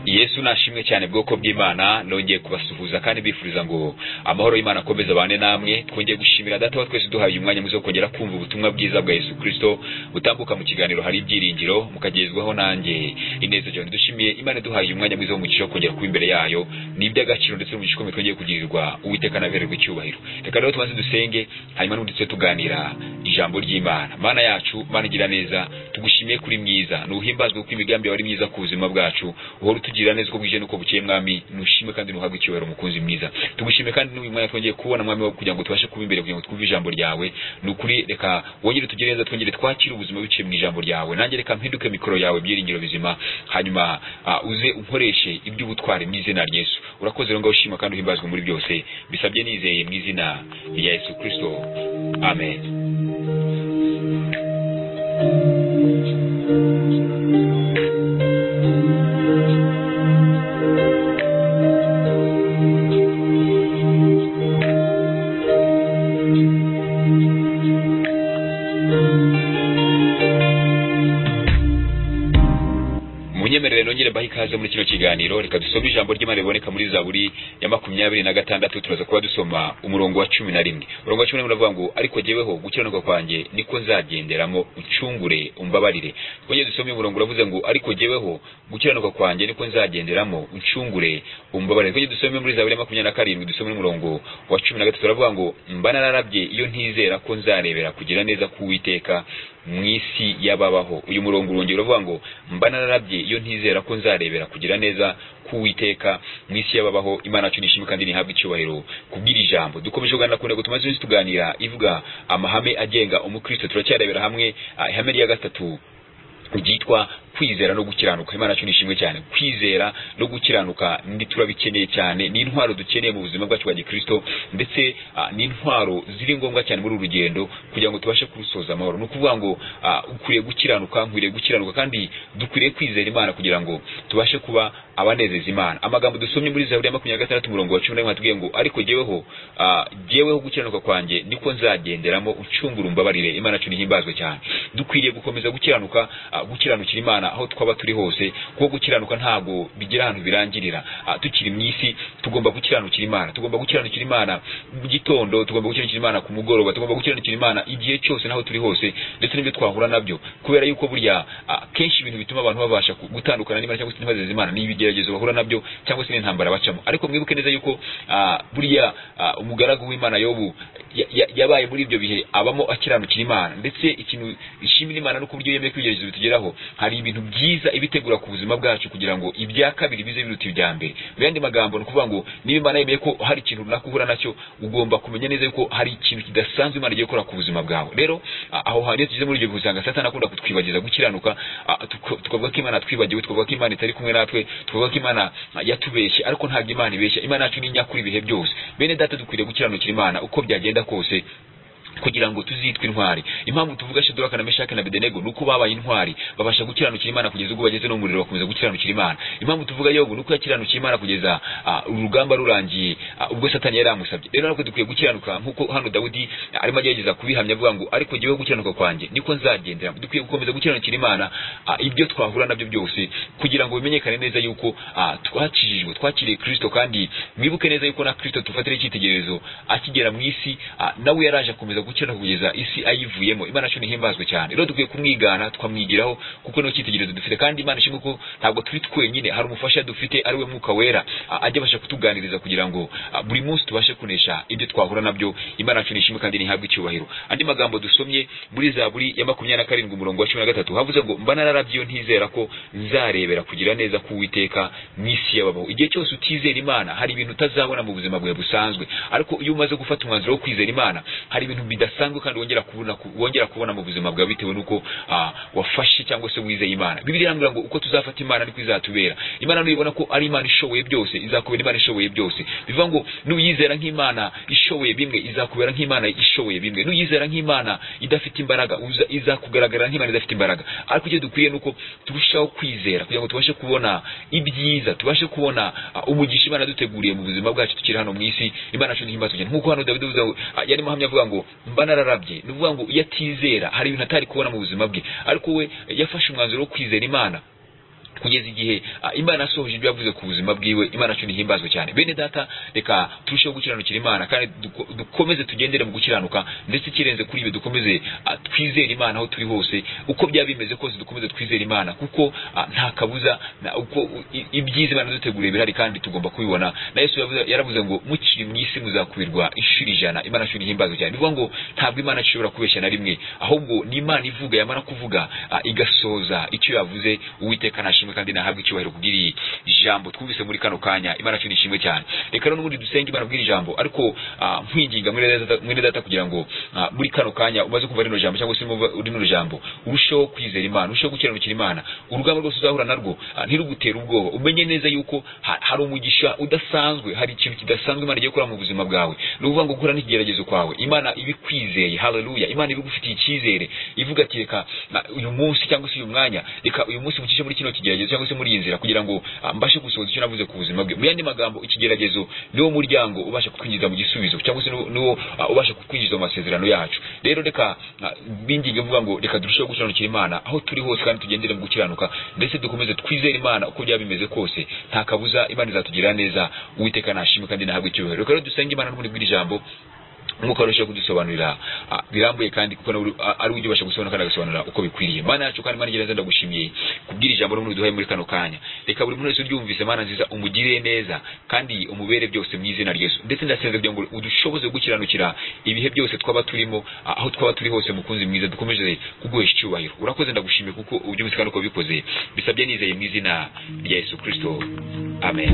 yesu nashimwe cyane bwoko bw'imana nongeye kubasuhuza kandi bifuriza ngo amahoro y'imana akomeze abane namwe twongeye gushimira data wa twese duhaye umwanya mwiza wo kongera kumva ubutumwa bwiza bwa yesu kristo butambuka mu kiganiro hari ibyiringiro mukagezwaho nanjye ineza cyane dushimiye imana duhaye umwanya mwiza wo mu gice wo kongera kuba imbere yayo ni iby'agaciro ndetse mu gikomeye twongeye kugirirwa uwiteka nabererwa icyubahiro reka rero tubanze dusenge hanyuma n'undi tujye tuganira ijambo ry'imana mana yacu mana igira neza tugushimiye kuri mwiza ntuhimbazwe kuko imigambi yawe ari myiza ku buzima bwacu uhora utugirira neza uko bwije n'uko bukeye mwami nushime kandi nuhabwe icyubahiro mukunzi mwiza tugushime kandi n'uyu mwanya twongeye kubona mwami wawe kugira ngo tubashe kuba imbere kugira ngo twumve ijambo ryawe ni ukuri reka wongere tugire neza twongere twakire ubuzima biciye mu ijambo ryawe nanjye reka mpinduke mikoro yawe byiringiro bizima hanyuma ah, uze unkoreshe iby'ubutwari mu izina rya yesu urakoze rero ngaho ushima kandi uhimbazwe muri byose bisabye nizeye mu izina rya yesu kristo amen munyemerere nongere mbahe ikaze muri kino kiganiro reka dusome ijambo ry'imana riboneka muri zaburi ya makumyabiri na gatandatu turaza kuba dusoma umurongo wa cumi na rimwe umurongo wa cumi na rimwe uravuga ngo ariko jyeweho gukiranuka kwanjye niko nzagenderamo ucungure umbabarire twongeye dusome uyu murongo uravuze ngo ariko jyeweho gukiranuka kwanjye niko nzagenderamo ucungure umbabarire twongeye dusome muri zaburi ya makumyabiri na karindwi dusome n'umurongo wa cumi na gatatu uravuga ngo mba nararabye iyo ntizera ko nzarebera kugira neza k'uwiteka mu isi y'ababaho uyu murongo urongera uravuga ngo mba nararabye iyo ntizera ko nzarebera kugira neza k'uwiteka mu isi y'ababaho imana yacu nishimwe kandi nihabwe icyubahiro kubwira ijambo dukomeje kuganira ku ntego tumaze iminsi tuganira ivuga amahame agenga umukristo turacyarebera hamwe ah, ihame rya gatatu ryitwa kwizera no gukiranuka imana yacu nishimwe cyane kwizera no gukiranuka ndi turabikeneye cyane ni intwaro dukeneye mu buzima bwacu bwa gikristo ndetse ah, ni intwaro ziri ngombwa cyane muri uru rugendo kugira ngo tubashe kurusoza amahoro ni ukuvuga ngo ah, ukwiriye gukiranuka nkwiriye gukiranuka kandi dukwiriye kwizera imana kugira ngo tubashe kuba abanezeza imana amagambo dusomye muri zaburi ya makumyabiri na gatandatu umurongo wa cumi na rimwe hatubwiye ngo ariko jyeweho ah, jyeweho gukiranuka kwanjye niko nzagenderamo ucungura umbabarire imana yacu nihimbazwe cyane dukwiriye gukomeza gukiranuka ah, gukiranukira imana imana aho twaba turi hose kuko gukiranuka ntabwo bigira ahantu birangirira tukiri mu isi tugomba gukiranukira imana tugomba gukiranukira imana mu gitondo tugomba gukiranukira imana ku mugoroba tugomba gukiranukira imana igihe cyose n'aho turi hose ndetse n'ibyo twahura nabyo kubera yuko burya ah, kenshi ibintu bituma abantu babasha gutandukana n'imana cyangwa se ntibazeze imana ni ibigeragezo bahura nabyo cyangwa se n'intambara bacamo ariko mwibuke neza yuko ah, burya ah, umugaragu w'imana yobu yabaye muri ibyo bihe abamo akiranukira imana ndetse ikintu ishimira imana no ku buryo yemeye ko ibigeragezo bitugeraho hari ibintu byiza ibitegura ku buzima bwacu kugira ngo ibya kabiri bize biruta ibya mbere mu yandi magambo ni ukuvuga ngo niba imana yemeye ko hari ikintu runaka uhura nacyo ugomba kumenya neza yuko hari ikintu kidasanzwe imana igiye gukora ku buzima bwawe rero aho hantu iyo tugeze muri ibyo bihe usanga satani akunda kutwibagiza gukiranuka tukavuga ko imana twibagiwe tukavuga ko imana itari kumwe natwe tukavuga ko imana yatubeshye ariko ntabwo imana ibeshya imana yacu ni inyakuri ibihe byose bene data dukwiriye gukiranukira imana uko byagenda kose kugira ngo tuzitwe intwari impamvu tuvuga Shadraka na Meshaki na Abednego nuko babaye intwari babasha gukiranukira Imana kugeza ubwo bageze no muriro bakomeza gukiranukira Imana impamvu tuvuga Yobu nuko yakiranukira Imana kugeza uh, urugamba rurangiye uh, ubwo Satani yari amusabye rero natwe dukwiye gukiranuka nkuko hano Dawidi uh, arimo agerageza kubihamya avuga ngo ariko jyewe gukiranuka kwanjye niko nzagendera dukwiye gukomeza gukiranukira Imana uh, ibyo twahura nabyo byose kugira ngo bimenyekane neza yuko uh, twakijijwe twakiriye Kristo kandi mwibuke neza yuko na Kristo tufatira icyitegererezo akigera mu isi uh, nawe yaraje akomeza gukiranuka kugeza isi ayivuyemo imana cyo nihimbazwe cyane rero dukwiye kumwigana tukamwigiraho kuko niyo cyitegererezo dufite kandi imana ishimwe ko ntabwo turi twenyine hari umufasha dufite ari we mwuka wera ajya abasha kutuganiriza kugira ngo buri munsi tubashe kunesha ibyo twahura nabyo imana yacu nishimwe kandi nihabwe icyubahiro andi magambo dusomye muri zaburi ya makumyabiri na karindwi umurongo wa cumi na gatatu havuze ngo mba nararabye iyo ntizera ko nzarebera kugira neza k'uwiteka mu isi y'ababaho igihe cyose utizera imana hari ibintu utazabona mu buzima bwawe busanzwe ariko iyo umaze gufata umwanzuro wo kwizera imana hari ibintu bidasanzwe kandi wongera kubona wongera kubona mu buzima bwawe bitewe nuko uh, wafashe cyangwa se wizeye imana bibiliya irambwira ngo uko tuzafata imana niko izatubera imana nuyibona ko ari imana ishoboye byose izakubera imana ishoboye byose bivuga ngo nuyizera nk'imana ishoboye bimwe izakubera nk'imana ishoboye bimwe nuyizera nk'imana idafite imbaraga izakugaragara nk'imana idafite imbaraga ariko icyo dukwiye nuko turushaho kwizera kugira ngo tubashe kubona ibyiza tubashe kubona uh, umugisha imana duteguriye mu buzima bwacu tukiri hano mu isi imana yacu ntihimbazwe cyane nk'uko hano dawidi uh, yarimo ahamya avuga ngo mba nararabye ni ukuvuga ngo iyo atizera hari ibintu atari kubona mu buzima bwe ariko we yafashe umwanzuro wo kwizera imana kugeza igihe ah, imana asohoje ibyo yavuze ku buzima bwiwe imana cyo nihimbazwe cyane bene data reka turusheho gukiranukira imana kandi duko- dukomeze tugendere mu gukiranuka ndetse ikirenze kuri ibyo dukomeze ah, twizere imana aho turi hose uko byaba bimeze kose dukomeze twizere imana kuko ah, nta kabuza na- uko u- i- ibyiza imana yaduteguriye birahari kandi tugomba kubibona na yesu yavuze- yaravuze ngo mukiri mu isi muzakwirwa inshuro ijana imana cyo nihimbazwe cyane bivuga ngo ntabwo imana ishobora kubeshya na rimwe ahubwo ni imana ivuga yamara kuvuga ah, igasohoza icyo yavuze uwiteka nashimwe kandi nahabwe icyubahiro kubw'iri jambo twumvise muri kano kanya imana cyo nishimwe cyane reka rero n'ubundi dusenge imana kubw'iri jambo ariko ah, nkwinginga mwene data- mwene data kugira ngo ah, muri kano kanya umaze kumva rino jambo cyangwa se urimo uva- rino jambo urusheho kwizera imana urusheho gukiranukira imana urugamba rwose uzahura narwo ah, ntirugutera ubwoba umenye neza yuko ha- hari umugisha udasanzwe hari ikintu kidasanzwe imana igiye gukora mu buzima bwawe ni ukuvuga ngo gukora n'ikigeragezo kwawe imana ibikwizeye haleluya imana ibigufitiye icyizere ivuga ati reka na- uyu munsi cyangwa se uyu mwanya reka uyu munsi mucishe muri kino kigeragezo cyangwa se muri iyi nzira kugira ngo ah, mbashe gusohoza icyo navuze ku buzima bwe mu yandi magambo ikigeragezo niwo muryango ubasha kukwinjiza mu gisubizo cyangwa se niwo- niwo ah, ubasha kukwinjiza mu masezerano yacu rero reka ah, binginge mvuga ngo reka turusheho gukiranukira imana aho turi hose kandi tugendere mu gukiranuka ndetse dukomeze twizere imana uko byaba bimeze kose nta kabuza imana izatugirira neza uwiteka nashimwe kandi nahabwe icyubahiro reka rero dusenge imana n'ubundi bw'ijambo nk'uko arushaho kudusobanurira ah, birambuye kandi kuko nawe uri- a- ari we ujya ubasha gusobanura kandi agasobanura uko bikwiriye mana yacu kandi mana gereza ndagushimiye kubwira ijambo n'umuntu duhaye muri kano kanya reka buri muntu wese uryumvise mana nziza umugirire neza kandi umubere byose mu izina ryesu ndetse ndasenze kugira ngo udushoboze gukiranukira ibihe byose twaba turimo ah, aho twaba turi hose mukunzi mwiza dukomeje kuguhesha icyubahiro urakoze ndagushimiye kuko ubyumvise kandi uko wabikoze bisabye nizeye mu izina rya yesu kirisito amen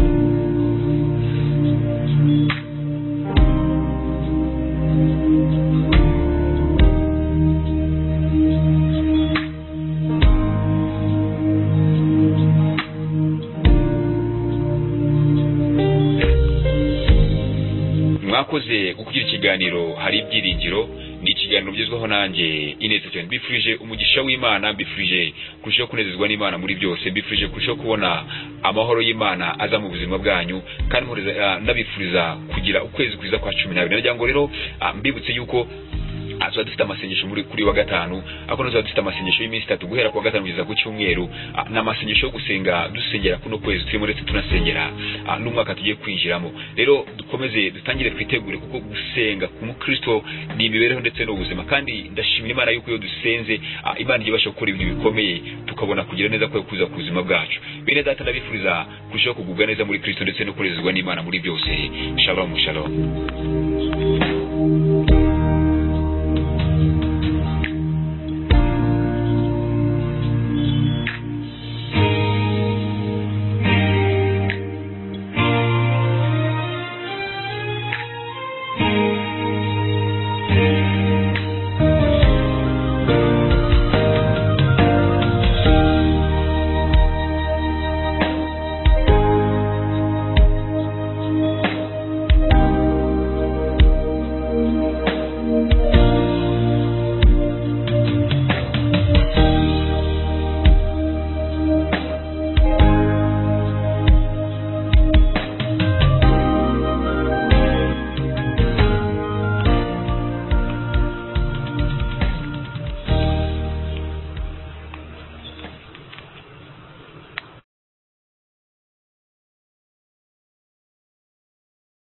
mwakoze gukugira ikiganiro hari ibyiringiro ni ikiganiro ugezweho nanjye ineza cyane mbifurije umugisha w'imana mbifurije kurushaho kunezezwa n'imana muri byose mbifurije kurushaho kubona amahoro y'imana aza mu buzima bwanyu kandi muhoreza- ah, ndabifuriza kugira ukwezi kwiza kwa cumi n'abiri nagira ngo rero ah, mbibutse yuko ah, tuzaba dufite amasengesho muri kuri wa gatanu ariko tuzaba dufite amasengesho y'iminsi itatu guhera kuwa gatanu kugeza ku cyumweru ah, ni amasengesho yo gusenga dusengera kuno kwezi turimo ndetse tunasengera ah, n'umwaka tugiye kwinjiramo rero dukomeze dutangire twitegure kuko gusenga ku mukristo ni imibereho ndetse n'ubuzima kandi ndashimira imana yuko iyo dusenze ah, imana ijya ibasha gukora ibintu bikomeye tukabona kugira neza kwayo kuza ku buzima bwacu bene data ndabifuriza kurushaho kugubwa neza muri kristo ndetse no kunezezwa n'imana muri byose shalom shalom